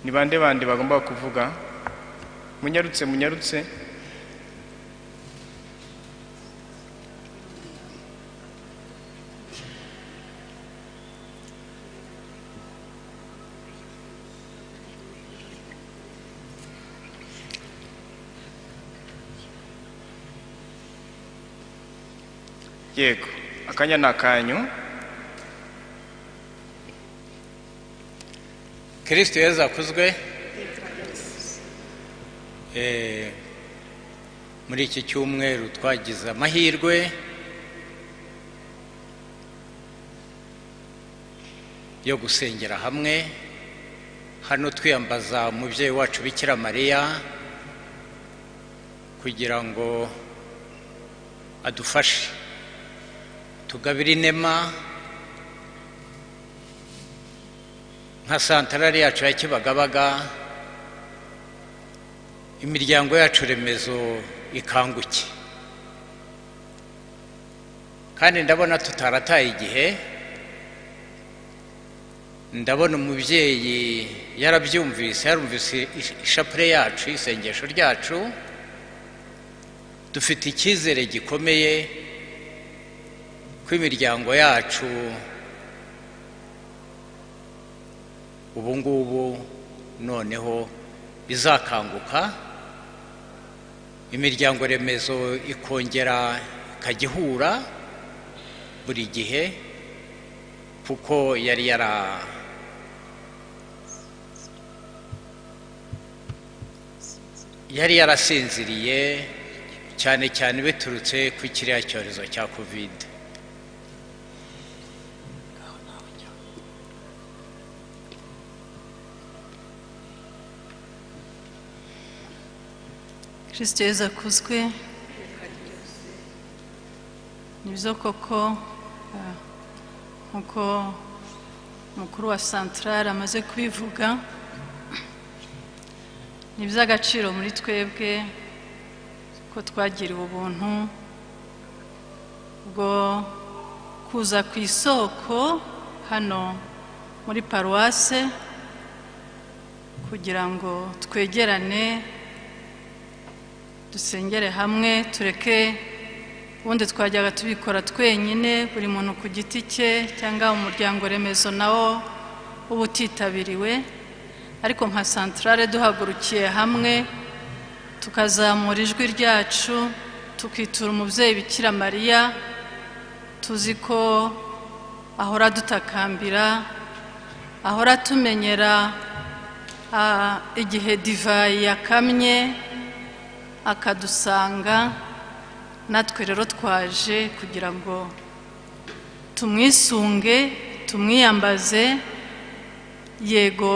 ni bande bandi bagomba kuvuga munyarutse munyarutse yego akanya ni akanyu kirisiti yezu akuzwe Eh, muri iki cyumweru twagize amahirwe yo gusengera hamwe hano twiyambaza umubyeyi wacu bikira mariya kugira ngo adufashe tugabire inema nka santarari yacu ya kibagabaga imiryango yacu remezo ikanguke kandi ndabona tutarataye igihe ndabona umubyeyi yarabyumvise yarumvise ishapure yacu isengesho ryacu dufite icyizere gikomeye ko imiryango yacu ubu ngubu noneho izakanguka imiryango remezo ikongera ikajya ihura buri gihe kuko yari yara yari yarasinziriye cyane cyane biturutse ku kiriya cyorezo cya kovide kirisito yezu akuzwe ni byo koko eh, nk'uko umukuru wa santarari amaze kubivuga ni iby'agaciro muri twebwe ko twagiriwe ubuntu bwo kuza ku isoko hano muri paruwase kugira ngo twegerane dusengere hamwe tureke ubundi twajyaga tubikora twenyine buri muntu ku giti cye cyangwa umuryango remezo nawo uba utitabiriwe ariko nka santarare duhagurukiye hamwe tukazamura ijwi ryacu tukitura umubyeyi bikira mariya tuzi ko ahora dutakambira ahora atumenyera ah, igihe divayi yakamye akadusanga natwe rero twaje kugira ngo tumwisunge tumwiyambaze yego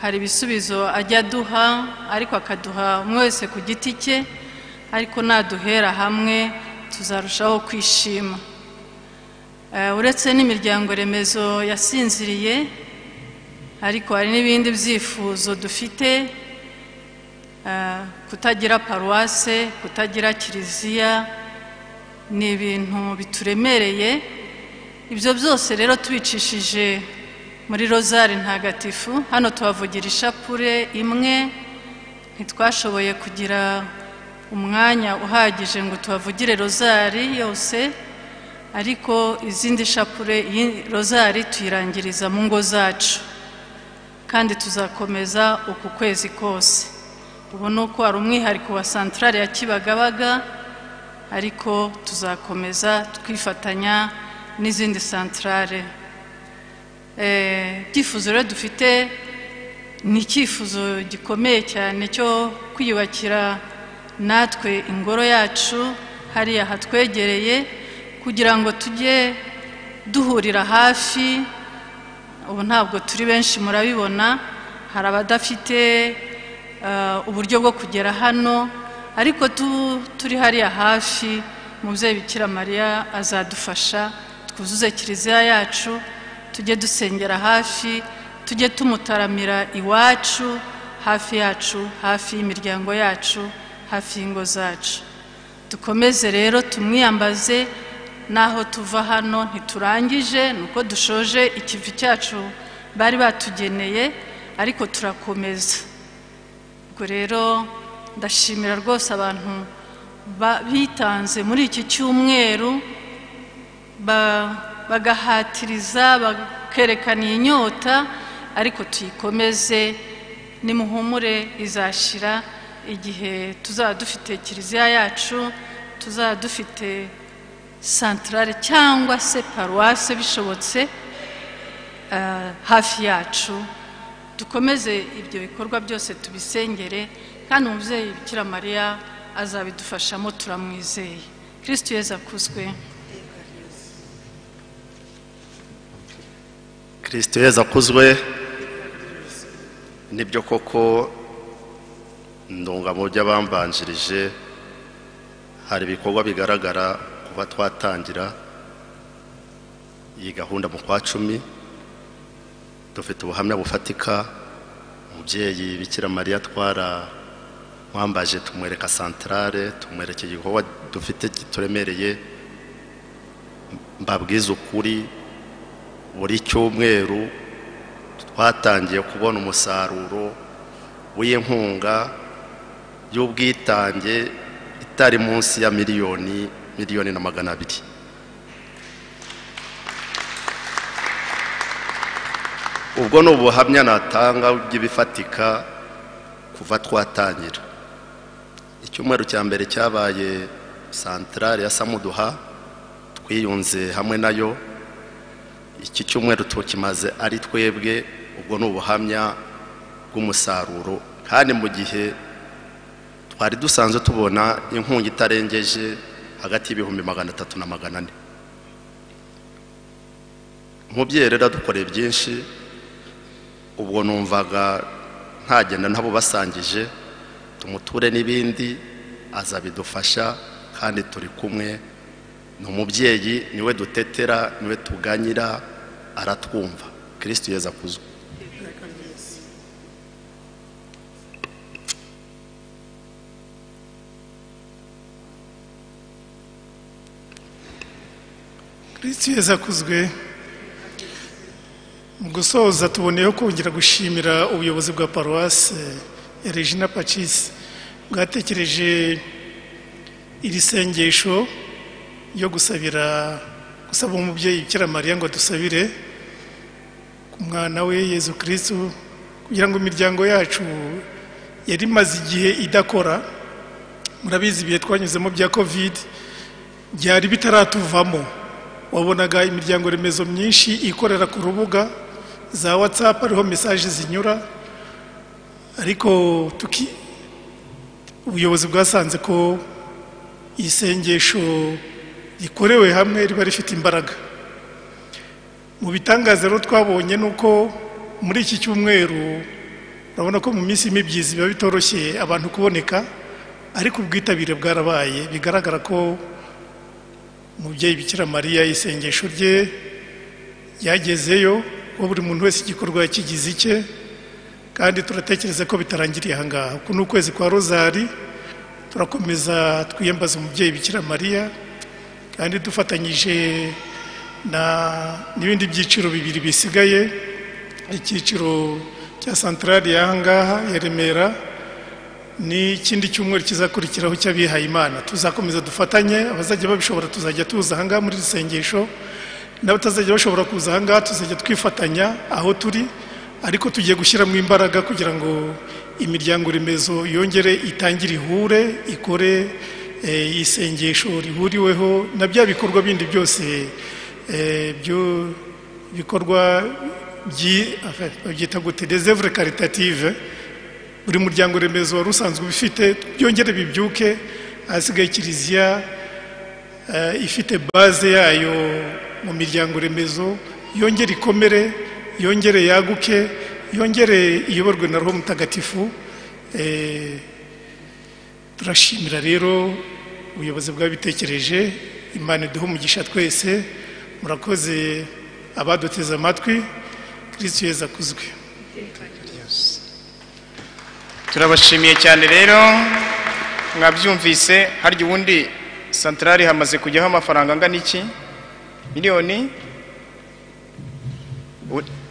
hari ibisubizo ajya aduha ariko akaduha umwe wese ku giti cye ariko naduhera hamwe tuzarushaho kwishima Eh, uretse n'imiryango remezo yasinziriye ariko hari n'ibindi byifuzo dufite Eh, kutagira paruwase kutagira kiliziya ni ibintu bituremereye ibyo byose rero tubicishije muri rozari ntagatifu hano tuhavugira ishapure imwe ntitwashoboye kugira umwanya uhagije ngo tuhavugire rozari yose ariko izindi shapure iyi rozari tuyirangiriza mu ngo zacu kandi tuzakomeza uku kwezi kose ubona uko hari umwihariko wa santarari ya kibagabaga ariko tuzakomeza twifatanya n'izindi santarare ibyifuzo rero dufite ni icyifuzo gikomeye cyane cyo kwiyubakira natwe ingoro yacu hariya hatwegereye kugira ngo tujye duhurira hafi ubu ntabwo turi benshi murabibona hari abadafite eh, uburyo bwo kugera hano ariko tu- turi hariya hafi umubyeyi bikira mariya azadufasha twuzuze kiliziya yacu tujye dusengera hafi tujye tumutaramira iwacu hafi yacu hafi y'imiryango yacu hafi y'ingo zacu dukomeze rero tumwiyambaze n'aho tuva hano ntiturangije ni uko dushoje ikivi cyacu bari batugeneye ariko turakomeza ubwo rero ndashimira rwose abantu ba- bitanze muri iki cyumweru ba- bagahatiriza bakerekana iyi nyota ariko tuyikomeze nimuhumure izashira igihe tuzaba dufite kiliziya yacu tuzaba dufite santarare cyangwa se paruwase bishobotse eh, hafi yacu dukomeze ibyo bikorwa byose tubisengere kandi umubyeyi bikira mariya azabidufashamo turamwizeye kirisiti yezu akuzwe kirisito yezu akuzwe nibyo koko ndunga mu by'abambanjirije hari ibikorwa bigaragara kuba twatangira iyi gahunda mu kwa cumi dufite ubuhamya bufatika umubyeyi bikira mariya twara mwambaje tumwereka santarare tumwereka igikorwa dufite kituremereye mbabwiza ukuri buri cyumweru twatangiye kubona umusaruro w'inkunga y'ubwitange itari munsi ya miliyoni miliyoni na magana abiri ubwo ni ubuhamya natanga bw'ibifatika kuva twatangira icyumweru cya mbere cyabaye santarare ya samuduha twiyunze hamwe nayo iki cyumweru tukimaze ari twebwe ubwo ni ubuhamya bw'umusaruro kandi mu gihe twari dusanzwe tubona inkunga itarengeje hagati y'ibihumbi magana atatu na magana ane umubyeyi rero dukoreye byinshi ubwo numvaga ntagenda nabo basangije tumuture n'ibindi azabidufasha kandi turi kumwe ni umubyeyi niwe dutetera niwe tuganyira aratwumva kirisiti yeza kuzwa kirisiti yezu akuzwe mu gusoza tuboneyeho kongera gushimira ubuyobozi bwa paruwase ya regina pacisi bwatekereje iri sengesho yo gusabira gusaba umubyeyi bikira mariya ngo adusabire ku mwana we yezu kirisitu kugira ngo imiryango yacu yari imaze igihe idakora murabizi ibihe twanyuzemo bya kovide byari bitaratuvamo wabonaga imiryango remezo myinshi ikorera ku rubuga za watsapu ariho mesaje zinyura ariko tuki ubuyobozi bwasanze ko isengesho rikorewe hamwe riba rifite imbaraga mu bitangaza rero twabonye ni uko muri iki cyumweru urabona ko mu minsi y'imibyizi biba bitoroshye abantu kuboneka ariko ubwitabire bwarabaye bigaragara ko umubyeyi bikira mariya isengesho rye ryagezeyo ko buri muntu wese igikorwa kigize icye kandi turatekereza ko bitarangiriye aha ngaha uku ni ukwezi kwa rozari turakomeza twiyambaza umubyeyi bikira mariya kandi dufatanyije na n'ibindi byiciro bibiri bisigaye icyiciro cya santarari y'aha ngaha ya remera n'ikindi cyumweru kizakurikiraho cy'abihaye imana tuzakomeza dufatanye abazajya babishobora tuzajya tuza ahangaha muri iri sengesho n'abatazajya bashobora kuza ahangaha tuzajya twifatanya aho turi ariko tugiye gushyiramo imbaraga kugira ngo imiryango remezo yongere itangire ihure ikore eh, isengesho rihuriweho na bya bikorwa bindi byose eh, byo- bikorwa byi- enfin, babyita gute desevure karitative buri muryango remezo wari usanzwe ubifite byongere bibyuke ahasigaye kiliziya eh, ifite baze yayo mu miryango remezo yongere ikomere yongere yaguke yongere iyoborwe na roho mutagatifu eh, turashimira rero ubuyobozi bwabitekereje imana iduhe umugisha twese murakoze abaduteze amatwi kirisitu yeza akuzwe turabashimiye cyane rero mwabyumvise harya ubundi santarari hamaze kujyaho amafaranga angana iki miliyoni U-